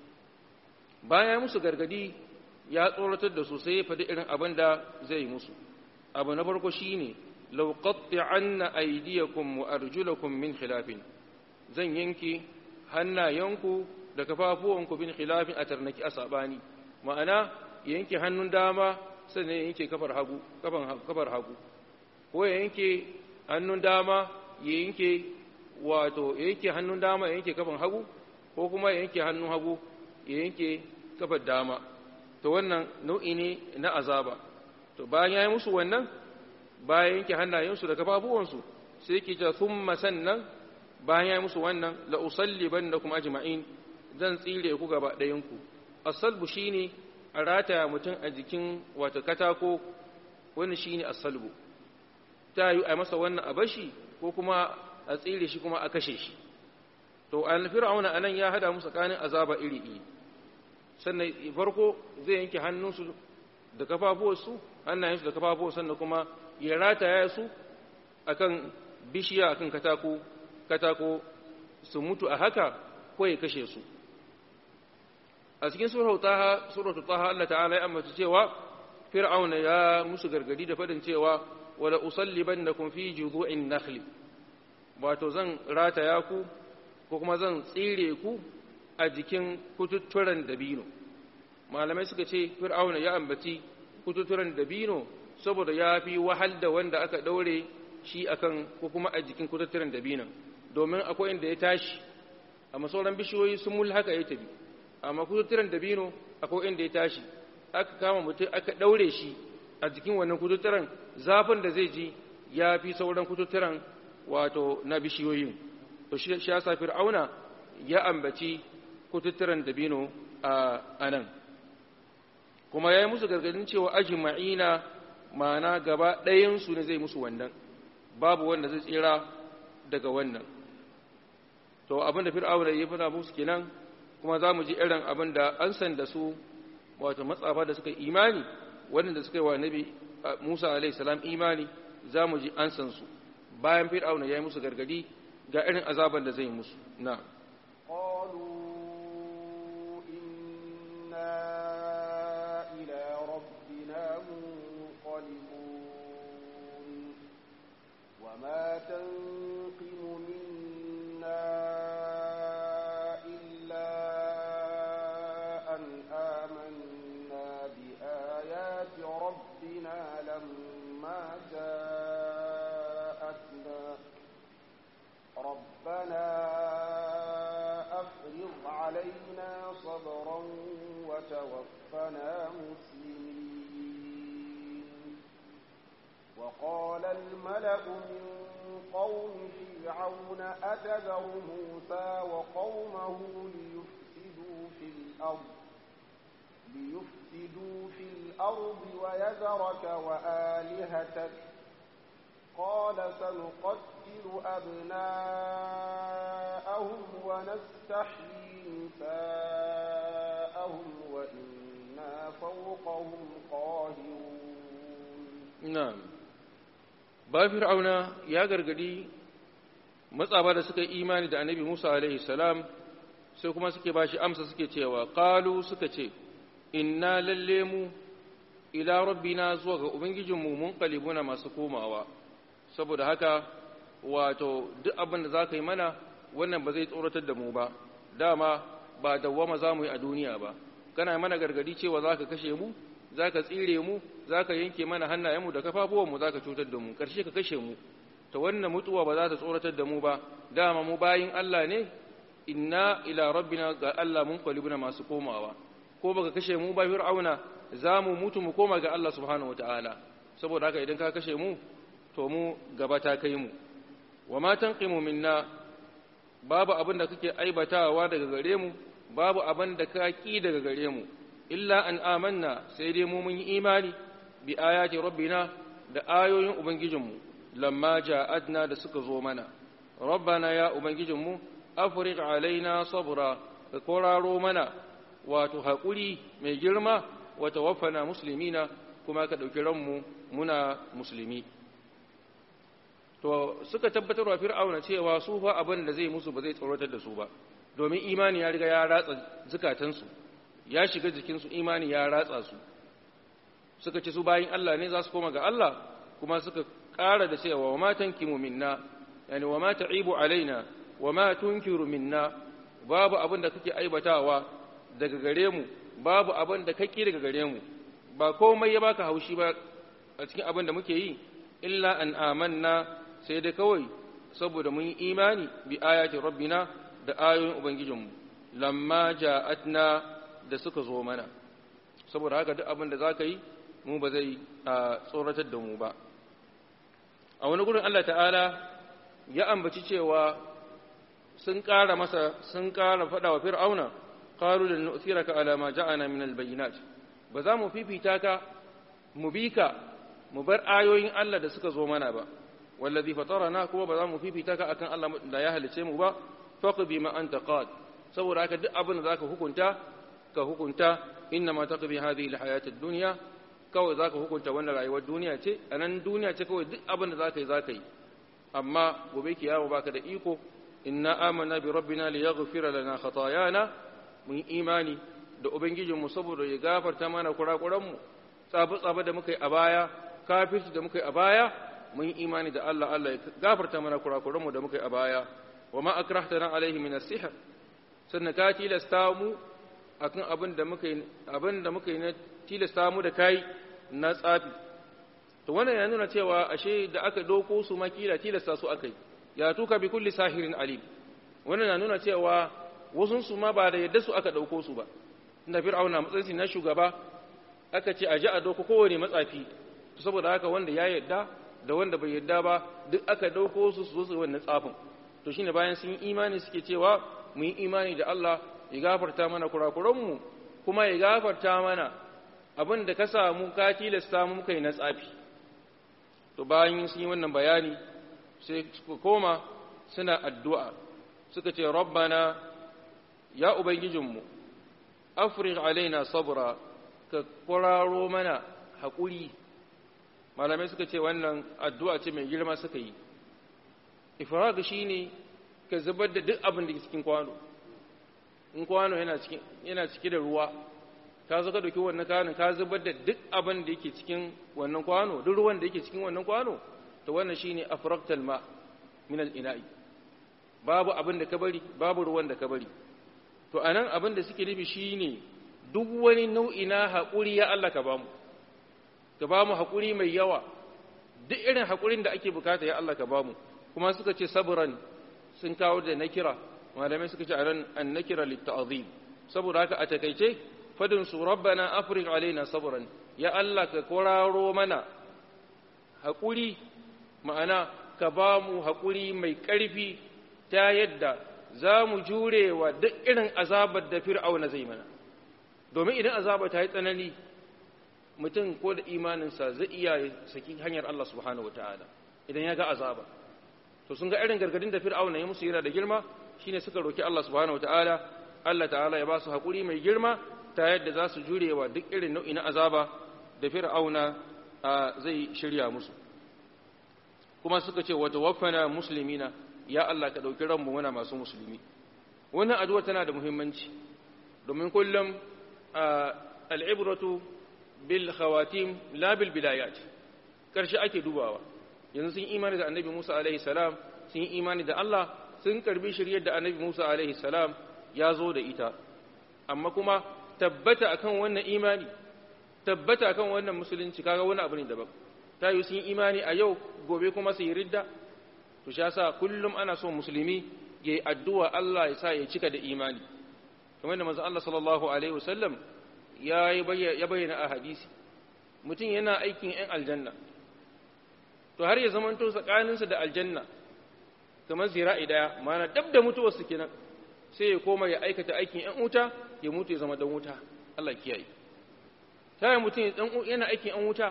bayan musu gargadi ya tsoratar da su sai ya faɗi irin abin da zai musu abu na farko shine law qatti'anna aydiyakum wa arjulakum min khilafin zan yanke hannayenku da kafafuwanku bin khilafin a tarnaki a sabani ma'ana yanke hannun dama sannan yanke kafar hagu kafar hagu ko yanke hannun dama ya yanke wato yanke hannun dama ya yanke kafan hagu ko kuma ya yanke hannun hagu ya yanke kafar dama to wannan nau'i ne na azaba to bayan ya yi musu wannan bayan yanke hannayensu da kafafuwansu sai yake ta thumma sannan bayan ya yi musu wannan la usalliban da kuma ajma'in zan tsire ku gaba ɗayanku asalbu shine a rataya mutum a jikin wato katako wani shine asalbu ta yi a masa wannan a bashi ko kuma a tsire shi kuma a kashe shi to an fir'auna anan ya hada musu tsakanin azaba iri iri sannan farko zai yanke hannunsu da kafafuwarsu hannayensu da kafafuwarsu sannan kuma ya rataya su akan bishiya akan katako katako su mutu a haka ko ya kashe su a cikin suratu taha suratu taha Allah ta'ala ya ambata cewa fir'auna ya musu gargadi da fadin cewa wala usallibannakum fi judu'in nakhli wato zan rataya ku ko kuma zan tsire ku a jikin kututturen dabino malamai suka ce fir'auna ya ambaci kututturen dabino saboda ya fi wahal da wanda aka daure shi akan ko kuma a jikin kututturen dabinon domin akwai inda ya tashi amma sauran bishiyoyi sun mul haka ya tafi amma kututturen dabino akwai inda ya tashi aka kama mutum aka daure shi a jikin wannan kututturen zafin da zai ji ya fi sauran kututturen wato na bishiyoyin to shi ya sa fir'auna ya ambaci kututturen dabino a nan kuma ya yi musu gargadin cewa ajma'ina ma'ana gaba ɗayansu ne zai musu wannan babu wanda zai tsira daga wannan to abinda fir'auna ya fada musu kenan kuma za mu ji irin abin da an san da su wato matsafa da suka imani waɗanda suka yi wa nabi musa alaihi salam imani za mu ji an san su bayan fir'auna ya yi musu gargadi ga irin azaban da zai musu na وما تنقم منا إلا أن آمنا بآيات ربنا لما جاءتنا ربنا أفرغ علينا صبرا وتوفنا مسلمين وقال الملأ من قوم فرعون أتذر موسى وقومه ليفسدوا في الأرض ليفسدوا في الأرض ويذرك وآلهتك قال سنقتل أبناءهم ونستحيي نساءهم وإنا فوقهم قاهرون na'am ba fir'auna ya gargadi matsaba da suka yi imani da annabi Musa alaihi salam sai kuma suke bashi amsa suke cewa qalu suka ce inna lalle mu ila rabbina zuwa ga ubangijinmu mun qalibuna masu komawa saboda haka wato duk abin da zaka yi mana wannan ba zai tsoratar da mu ba dama ba dawwama za mu yi a duniya ba kana mana gargadi cewa zaka kashe mu za ka tsire mu za ka yanke mana hannayenmu da kafafuwanmu za ka cutar da mu ƙarshe ka kashe mu ta wannan mutuwa ba za ta tsoratar da mu ba dama mu bayin Allah ne inna ila rabbina ga Allah mun kwalibuna masu komawa ko baka kashe mu ba fir'auna za mu mutu mu koma ga Allah subhanahu wataala saboda haka idan ka kashe mu to mu gaba ta kai mu wa ma tanqimu minna babu abin da kake aibatawa daga gare mu babu abin da ka ki daga gare mu illa an amanna sai dai mu mun yi imani bi ayati rabbina da ayoyin ubangijinmu lamma ja'adna da suka zo mana rabbana ya ubangijinmu afriq alaina sabra ka koraro mana wato haƙuri mai girma wa tawaffana muslimina kuma ka ɗauki ranmu muna musulmi to suka tabbatar wa fir'auna cewa su fa abin da zai musu ba zai tsoratar da su ba domin imani ya riga ya ratsa zukatansu ya shiga jikinsu imani ya ratsa su suka ce su bayin Allah ne za su koma ga Allah kuma suka ƙara da cewa wa ma tankimu minna yani wa ma ta'ibu alaina wa ma tunkiru minna babu abin da kake aibatawa daga gare mu babu abin da kake daga gare mu ba komai ya baka haushi ba a cikin abin da muke yi illa an amanna sai dai kawai saboda mun yi imani bi ayati rabbina da ayoyin ubangijinmu lamma ja'atna da suka zo mana saboda haka duk abin da za ka yi mu ba zai tsoratar da mu ba a wani gurin Allah ta'ala ya ambaci cewa sun ƙara masa sun ƙara faɗa wa fir'auna qalu lan nu'thiraka ala ma ja'ana min albayinat ba za mu fifita ka mu bi ka mu bar ayoyin Allah da suka zo mana ba wallazi fatarana kuma ba za mu fifita ka akan Allah da ya halice mu ba faqbi ma anta qad saboda haka duk abin da zaka hukunta ka hukunta innama taqdi hadhihi alhayat ad-dunya kawai zaka hukunta wannan rayuwar duniya ce anan duniya ce kawai duk abin da zaka yi zaka yi amma gobe kiyama baka da iko inna amanna bi rabbina liyaghfira lana khatayana mun imani da ubangijinmu saboda ya gafarta mana kurakuranmu tsabe tsabe da muka yi a baya kafirci da muka yi a baya mun yi imani da Allah Allah ya gafarta mana kurakuranmu da muka yi a baya wa ma akrahtana alaihi min as-sihr sannan ka tilasta mu akan abin da muka yi abin da muka yi na tilasta mu da kai na tsafi to wannan ya nuna cewa ashe da aka doko su makila tilasta su akai ya tuka bi kulli sahirin alim wannan na nuna cewa wasun su ma ba da yadda su aka dauko su ba inda fir'auna matsayin na shugaba aka ce a ji a doko kowane matsafi to saboda haka wanda ya yadda da wanda bai yadda ba duk aka dauko su su zo su wannan tsafin to shine bayan sun yi imani suke cewa mu yi imani da Allah ya gafarta mana kurakuranmu kuma ya gafarta mana abin da ka samu ka tilasta mu kai na tsafi to bayan sun yi wannan bayani sai suka koma suna addu'a suka ce rabbana ya ubangijinmu afrigh alaina sabra ka kwararo mana haƙuri malamai suka ce wannan addu'a ce mai girma suka yi ifrag shine ka zubar da duk abin da ke cikin kwano in kwano yana cike da ruwa ka zo ka dauki wannan kwanon ka zubar da duk abin da yake cikin wannan kwano duk ruwan da yake cikin wannan kwano to wannan shine afraqtal ma min al-ina'i babu abin da ka bari babu ruwan da ka bari to anan abin da suke nufi shine duk wani nau'i na haƙuri ya Allah ka bamu ka bamu haƙuri mai yawa duk irin haƙurin da ake bukata ya Allah ka bamu kuma suka ce sabran sun kawo da nakira malamai suka ce anan an nakira litta'zim saboda haka a takeice fadin su rabbana afrigh alaina sabran ya Allah ka koraro mana haƙuri ma'ana ka ba mu haƙuri mai ƙarfi ta yadda za mu jure wa duk irin azabar da fir'auna zai mana domin idan azaba ta yi tsanani mutum ko da imaninsa zai iya saki hanyar Allah subhanahu wataala idan ya ga azaba to sun ga irin gargadin da fir'auna ya musu yana da girma shine suka roki Allah subhanahu wataala Allah ta'ala ya ba su haƙuri mai girma ta yadda za su jure wa duk irin nau'i na azaba da fir'auna zai shirya musu kuma suka ce wata wafana musulmina ya Allah ka ɗauki ranmu muna masu musulmi wannan addu'a tana da muhimmanci domin kullum al'ibratu bil khawatim la bil bilayat karshe ake dubawa yanzu sun imani da annabi Musa alaihi salam sun imani da Allah sun karbi shiryar da annabi Musa alaihi salam ya zo da ita amma kuma tabbata akan wannan imani tabbata akan wannan musulunci kaga wani abu ne daban ta yi sun imani a yau gobe kuma su yi ridda to sha sa kullum ana so musulmi ya yi addu'a Allah ya sa ya cika da imani kamar da manzon Allah sallallahu alaihi wasallam ya bayyana a hadisi mutum yana aikin ‘yan aljanna to har ya zamanto tsakaninsa da aljanna kamar zira'i daya mana dab da mutuwarsu kenan sai ya koma ya aikata aikin ‘yan wuta ya mutu ya zama dan wuta Allah kiyaye ta yi mutum yana aikin ‘yan wuta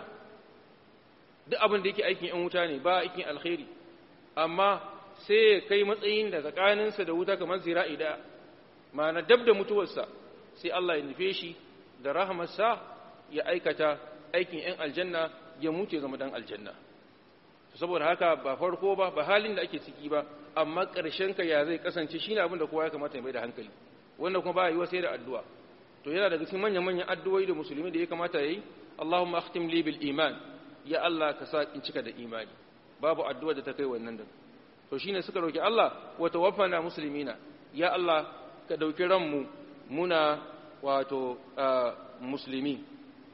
duk abin da yake aikin ‘yan wuta ne ba aikin alkhairi amma sai ya kai matsayin da tsakaninsa da wuta kamar zira'i daya mana dab da mutuwarsa sai Allah ya nufe shi da rahamarsa ya aikata aikin ‘yan aljanna ya mutu ya zama dan aljanna saboda haka ba farko ba ba halin da ake ciki ba amma ƙarshen ka ya zai kasance shine abin da kowa ya kamata ya mai da hankali wanda kuma ba yiwa sai da addu'a to yana daga cikin manyan manyan addu'o'i da musulmi da ya kamata yayi Allahumma akhtim li bil iman ya Allah ka sa in cika da imani babu addu'a da ta kai wannan da to shine suka roki Allah wa tawaffana muslimina ya Allah ka dauki ranmu muna wato musulmi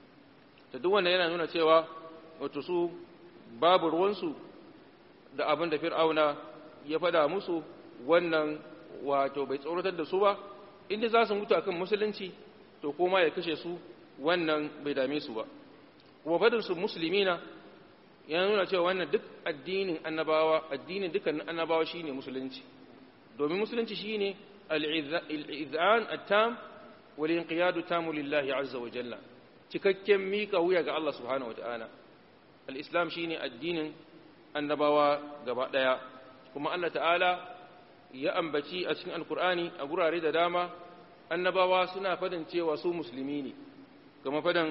ta duk wanda yana nuna cewa wato su babu ruwansu da abin da fir'auna ya faɗa musu wannan wato bai tsoratar da su ba inda za su mutu akan musulunci to koma ya kashe su wannan bai dame su ba kuma fadin su musulmina ya nuna cewa wannan duk addinin annabawa addinin dukkanin annabawa shine musulunci domin musulunci shine al-izan at-tam wal inqiyadu tamu lillahi azza wa jalla cikakken mika wuya ga Allah subhanahu wa ta'ala al'islam shi ne addinin annabawa gaba ɗaya kuma Allah ta'ala ya ambaci a cikin alkur'ani a gurare da dama annabawa suna fadin cewa su musulmi ne kama fadin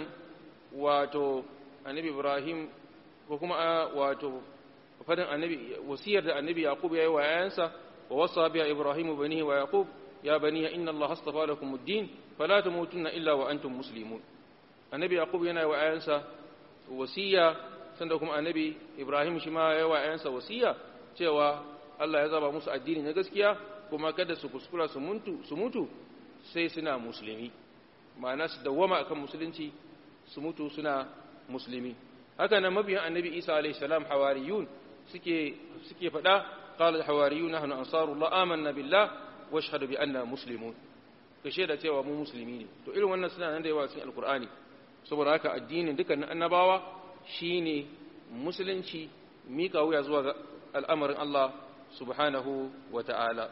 wato annabi ibrahim ko kuma wato fadin annabi wasiyar da annabi yaqub ya yi wa yayansa wa wasa biya ibrahim banihi wa yaqub ya baniya inna allaha astafa lakum ad-din fala tamutunna illa wa antum muslimun annabi yaqub yana yi wa yayansa wasiya sanda kuma annabi ibrahim shi ma ya wa ‘yansa wasiya cewa allah ya zaba musu addini na gaskiya kuma kada su kuskura su mutu sai suna musulmi ma'ana su dawwama akan musulunci su mutu suna musulmi haka nan mabiyan annabi isa alaihi salam hawariyun suke suke faɗa qala hawariyun nahnu ansarullah amanna billah wa ashhadu bi anna muslimun ka shaida cewa mu musulmi ne to irin wannan suna nan da yawa cikin alqur'ani saboda haka addinin dukkanin annabawa shi ne musulunci mika wuya zuwa ga al'amarin Allah subhanahu wa ta'ala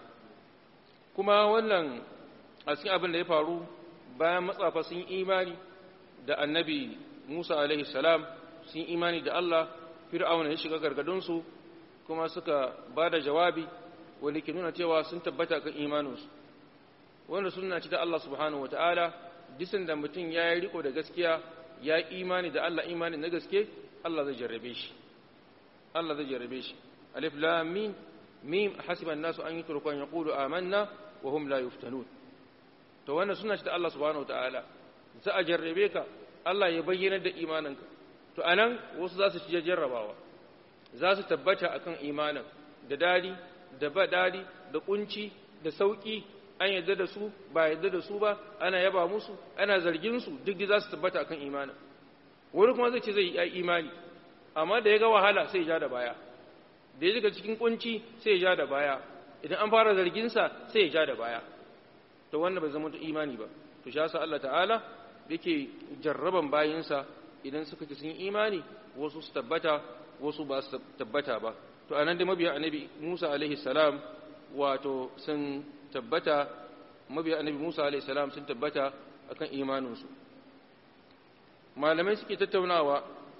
kuma wannan a cikin abin da ya faru bayan matsafa sun imani da annabi Musa alaihi salam sun imani da Allah fir'auna ya shiga gargadunsu kuma suka ba da jawabi wanda ke nuna cewa sun tabbata kan imaninsu wanda suna ci ta Allah subhanahu wa ta'ala disan da mutum ya yi riko da gaskiya ya imani da Allah imani na gaske Allah zai jarrabe shi Allah zai jarrabe shi alif lam mim mim hasiba an-nasu an yutruku an yaqulu amanna wa hum la yuftanun to wannan suna ta Allah subhanahu wataala za a jarrabe ka Allah ya bayyana da imaninka to anan wasu za su ci jarrabawa za su tabbata akan imanin da dadi da ba dadi da kunci da sauki an yadda da su ba yadda da su ba ana yaba musu ana zargin su duk da za su tabbata akan imanin wani kuma zai ce zai yi imani amma da ya ga wahala sai ya ja da baya da ya shiga cikin kunci sai ya ja da baya idan an fara zargin sa sai ya ja da baya to wannan bai zama imani ba to shi yasa Allah ta'ala yake jarraban bayinsa idan suka ci sun imani wasu su tabbata wasu ba su tabbata ba to anan da mabiya annabi Musa alaihi salam wato sun tabbata mabiya annabi Musa alaihi salam sun tabbata akan imaninsu malamai suke tattaunawa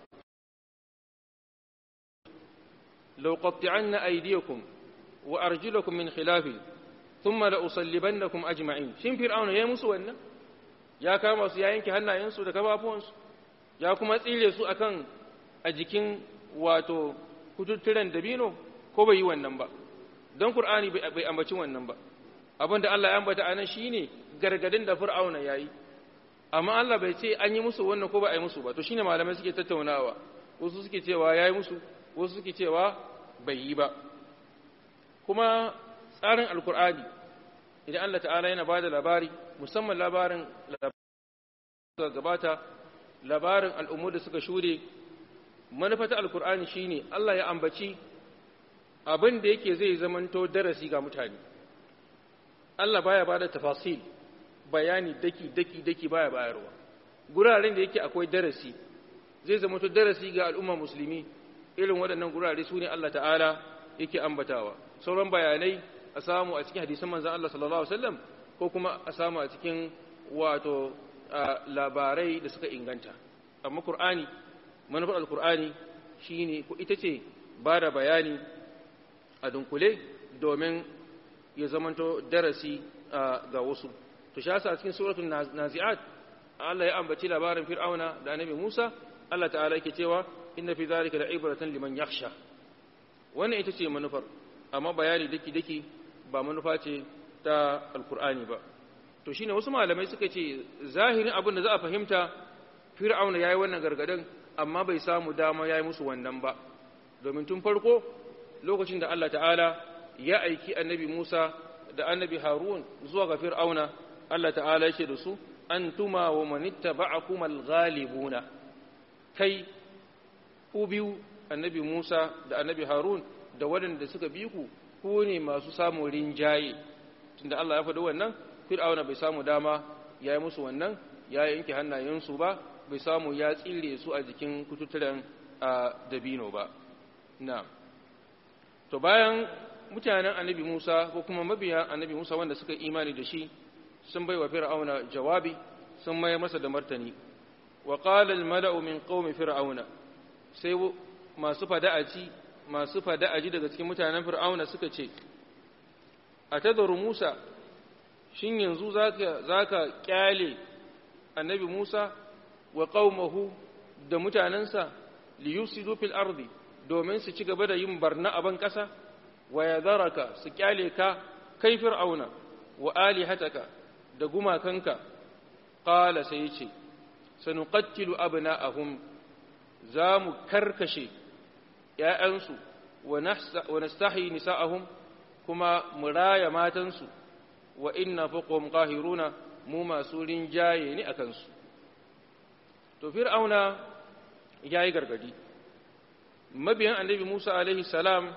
law qatti'anna aydiyakum wa arjulakum min khilaf thumma la usallibannakum ajma'in shin fir'auna yayi musu wannan ya kama su ya yanke hannayensu da kafafuwansu ya kuma tsire su akan a jikin wato kututturen dabino ko bai yi wannan ba don qur'ani bai ambaci wannan ba abinda Allah ya ambata anan shine gargadin da fir'auna yayi amma Allah bai ce an yi musu wannan ko ba a yi musu ba to shine malamai suke tattaunawa wasu suke cewa yayi musu wasu suke cewa bai yi ba kuma tsarin alkur'ani idan Allah ta'ala yana bada labari musamman labarin da gabata labarin al'ummu da suka shure manufata alkur'ani shine Allah ya ambaci abin da yake zai zamanto darasi ga mutane Allah baya bada tafasil bayani daki daki daki baya bayarwa guraren da yake akwai darasi zai zamanto darasi ga al'umma musulmi irin waɗannan gurare su ne Allah ta'ala yake ambatawa sauran bayanai a samu a cikin hadisan manzan Allah sallallahu Alaihi wasallam ko kuma a samu a cikin wato labarai da suka inganta amma Kur'ani manufar al-Kur'ani shi ne ko ita ce ba da bayani a dunkule domin ya zamanto darasi ga wasu to shi yasa a cikin suratul nazi'at Allah ya ambaci labarin fir'auna da annabi Musa Allah ta'ala yake cewa inna fi zalika la'ibratan liman yakhsha wannan ita ce manufar amma bayani daki daki ba manufa ce ta alkur'ani ba to shine wasu malamai suka ce zahirin abin da za a fahimta fir'auna yayi wannan gargadin amma bai samu dama yayi musu wannan ba domin tun farko lokacin da Allah ta'ala ya aiki annabi Musa da annabi Harun zuwa ga fir'auna Allah ta'ala yake da su antuma wa manittaba'akum al-ghalibuna kai ku biyu annabi Musa da annabi Harun da waɗanda suka bi ku ku ne masu samun rinjaye tunda Allah ya faɗi wannan Fir'auna bai samu dama ya yi musu wannan ya yanke hannayensu ba bai samu ya tsire su a jikin kututturen a dabino ba na to bayan mutanen annabi Musa ko kuma mabiya annabi Musa wanda suka imani da shi sun bai wa Fir'auna jawabi sun mai masa da martani wa qala al-mala'u min qaumi fir'auna sai masu fada'aci masu fada'aji daga cikin mutanen fir'auna suka ce a tadaru musa shin yanzu za ka kyale annabi musa wa qaumahu da mutanensa li yusidu fil ardi domin su ci gaba da yin barna a ban ƙasa wa yadaraka su kyale ka kai fir'auna wa alihataka da gumakanka qala sai yace sanuqattilu abna'ahum za mu karkashe ‘ya'yansu wa nastahi nisa'ahum kuma mu raya matansu wa inna fuqhum qahiruna mu masu rinjaye ne a kansu to fir'auna ya yi gargadi mabiyan annabi musa alaihi salam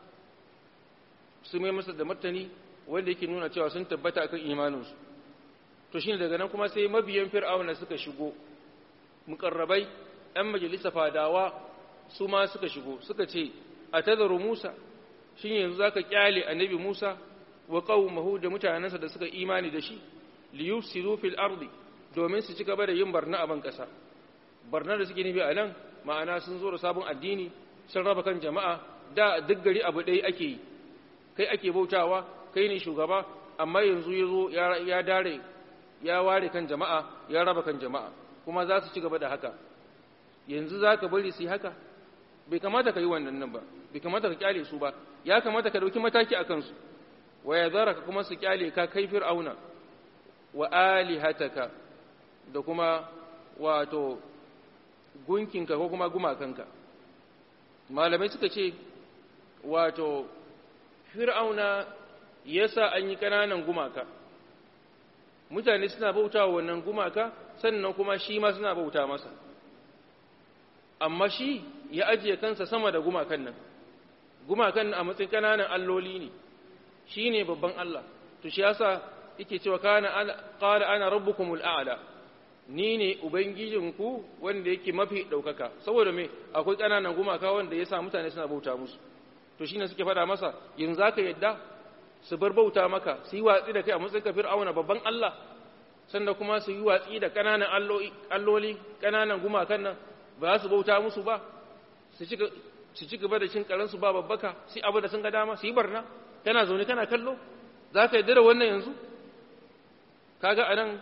su mai masa da martani wanda yake nuna cewa sun tabbata akan imaninsu to shine daga nan kuma sai mabiyan fir'auna suka shigo mukarrabai ‘yan majalisa fadawa su ma suka shigo suka ce a tazaru musa shi yanzu za ka kyale annabi musa wa ƙaumahu da mutanensa da suka imani da shi liyufsidu fil ardi domin su ci gaba da yin barna a ban ƙasa barna da suke nufi a nan ma'ana sun zo da sabon addini sun raba kan jama'a da duk gari abu ɗaya ake yi kai ake bautawa kai ne shugaba amma yanzu ya zo ya dare ya ware kan jama'a ya raba kan jama'a kuma za su ci gaba da haka yanzu za ka bari su yi haka bai kamata ka yi wannan nan ba bai kamata ka kyale su ba ya kamata ka dauki mataki a kansu wa ya zara ka kuma su kyale ka kai fir'auna wa alihataka da kuma wato gunkinka ko kuma gumakanka malamai suka ce wato fir'auna yasa an yi ƙananan gumaka mutane suna bauta wa wannan gumaka sannan kuma shi ma suna bauta masa amma shi ya ajiye kansa sama da gumakan nan gumakan a matsayin kananan alloli ne shi ne babban Allah to shi yasa yake cewa kana qala ana rabbukumul a'la ni ne ubangijinku wanda yake mafi ɗaukaka saboda me akwai ƙananan gumaka wanda ya sa mutane suna bauta musu to shine suke faɗa masa yanzu zaka yadda su bar bauta maka su yi watsi da kai a matsayin kafir auna babban Allah sannan kuma su yi watsi da ƙananan alloli ƙananan gumakan nan ba su bauta musu ba su ci gaba da cin karansu ba babbaka su abu da sun ga dama su yi barna kana zaune kana kallo za ka yadda da wannan yanzu kaga a nan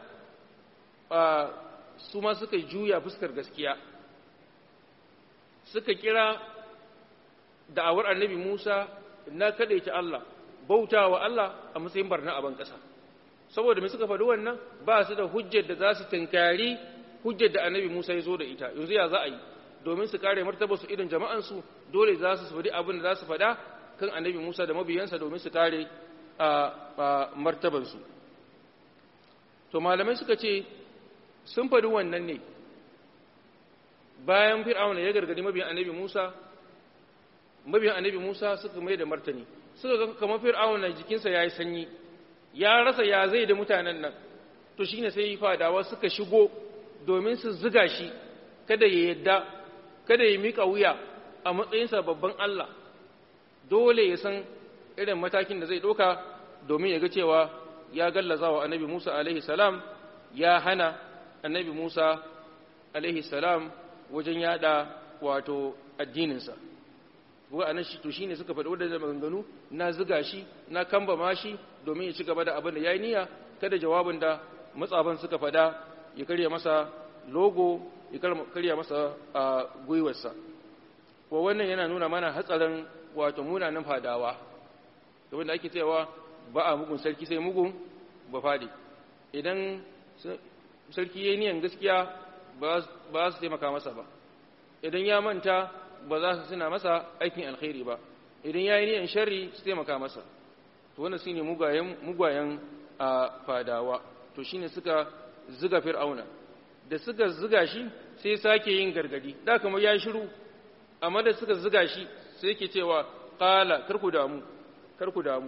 su ma suka juya fuskar gaskiya suka kira da'awar annabi musa na kaɗaice allah bauta wa allah a matsayin barna a ban ƙasa saboda mai suka faɗi wannan ba su da hujjar da za su tunkari hujjar da annabi musa ya zo da ita yanzu ya za a yi domin su kare martaba su irin jama'ansu dole za su faɗi abin da za su faɗa kan annabi musa da mabiyansa domin su kare a martabansu to malamai suka ce sun faɗi wannan ne bayan fir'auna ya gargadi mabiyan annabi musa mabiyan annabi musa suka mai da martani suka ga kamar fir'auna jikinsa ya yi sanyi ya rasa ya zai da mutanen nan to shine sai fadawa suka shigo domin su ziga shi kada ya yadda kada ya mika wuya a matsayinsa babban Allah dole ya san irin matakin da zai ɗauka domin ya ga cewa ya gallaza wa annabi Musa alaihi salam ya hana annabi Musa alaihi salam wajen yada wato addininsa kuwa anan shi to shine suka faɗi wadannan maganganu na ziga shi na kamba mashi domin ya ci gaba da abin da yayi niyya kada jawabin da matsaban suka faɗa ya karya masa logo ya karya masa a gwiwarsa ko wannan yana nuna mana hatsarin wato munanan fadawa domin da ake cewa ba a mugun sarki sai mugun ba fadi idan sarki yayi niyan gaskiya ba su taimaka masa ba idan ya manta ba za su suna masa aikin alkhairi ba idan ya yi niyan sharri su taimaka masa to wannan shine mugayen mugayen a fadawa to shine suka ziga fir'auna da suka ziga shi sai sake yin gargadi da kamar ya shiru amma da suka ziga shi sai yake cewa qala karku damu karku damu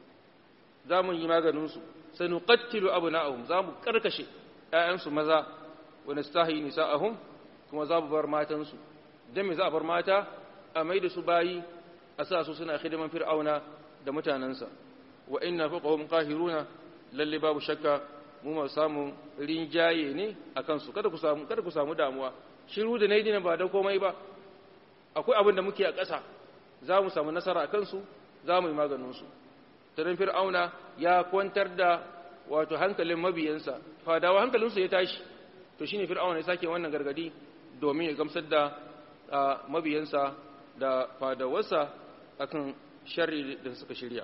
za mu yi maganin su sanuqattilu abna'ahum za mu karkashe ƴaƴansu maza wa nastahi nisa'ahum kuma za mu bar matansu dan me za a bar mata a mai da su bayi a sa su suna hidiman fir'auna da mutanansa wa inna faqahum qahiruna lalle babu shakka mu ma samu rinjaye ne a kansu kada ku samu kada ku samu damuwa shiru da nayi dinan ba da komai ba akwai abin da muke a ƙasa za mu samu nasara a kansu za mu yi maganin su tarin fir'auna ya kwantar da wato hankalin mabiyansa fadawa hankalinsu ya tashi to shine fir'auna ya sake wannan gargadi domin ya gamsar da mabiyansa da fadawarsa akan sharri da suka shirya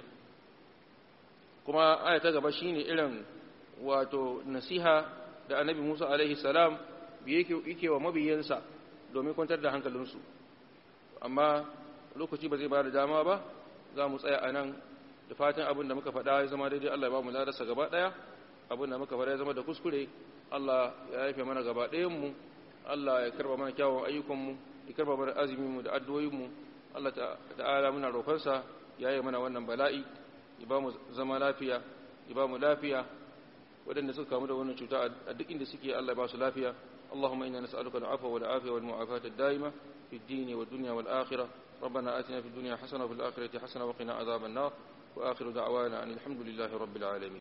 kuma aya ta gaba shine irin wato nasiha da annabi Musa alaihi salam yake wa mabiyansa domin kwantar da hankalinsu amma lokaci ba zai ba da dama ba za mu tsaya a nan da fatan abin da muka faɗa ya zama daidai Allah ya ba mu ladarsa gaba ɗaya abin da muka faɗa ya zama da kuskure Allah ya haife mana gaba ɗayanmu Allah ya karba mana kyawun ayyukanmu ya karba mana azuminmu da addu'o'inmu Allah ta'ala muna roƙonsa ya yi mana wannan bala'i ya ba mu zama lafiya ya ba mu lafiya waɗanda suka kamu da wannan cuta a duk inda suke Allah ya ba su lafiya اللهم إنا نسألك العفو والعافية والمعافاة الدائمة في الدين والدنيا والآخرة ربنا آتنا في الدنيا حسنة وفي الآخرة حسنة وقنا عذاب النار وآخر دعوانا أن الحمد لله رب العالمين